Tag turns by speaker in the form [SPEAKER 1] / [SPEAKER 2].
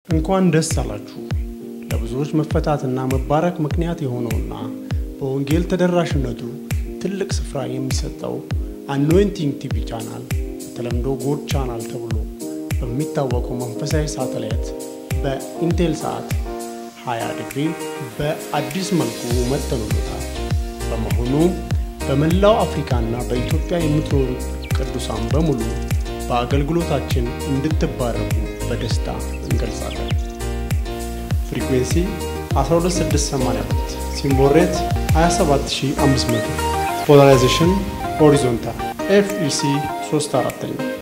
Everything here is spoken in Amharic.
[SPEAKER 1] እንኳን ደስ አላችሁ። ለብዙዎች መፈታትና መባረክ ምክንያት የሆነውና በወንጌል ተደራሽነቱ ትልቅ ስፍራ የሚሰጠው አኖይንቲንግ ቲቪ ቻናል በተለምዶ ጎድ ቻናል ተብሎ በሚታወቀው መንፈሳዊ ሳተላይት በኢንቴል ሰዓት 20 ዲግሪ በአዲስ መልኩ መጥተንሎታል። በመሆኑ በመላው አፍሪካና በኢትዮጵያ የምትኖሩ ቅዱሳን በሙሉ በአገልግሎታችን እንድትባረኩ በደስታ እንገልጻለን። ፍሪኩዌንሲ 12682 ሲምቦል ሬት 27500 ፖላራይዜሽን ሆሪዞንታል ኤፍኢሲ 3 አራተኛ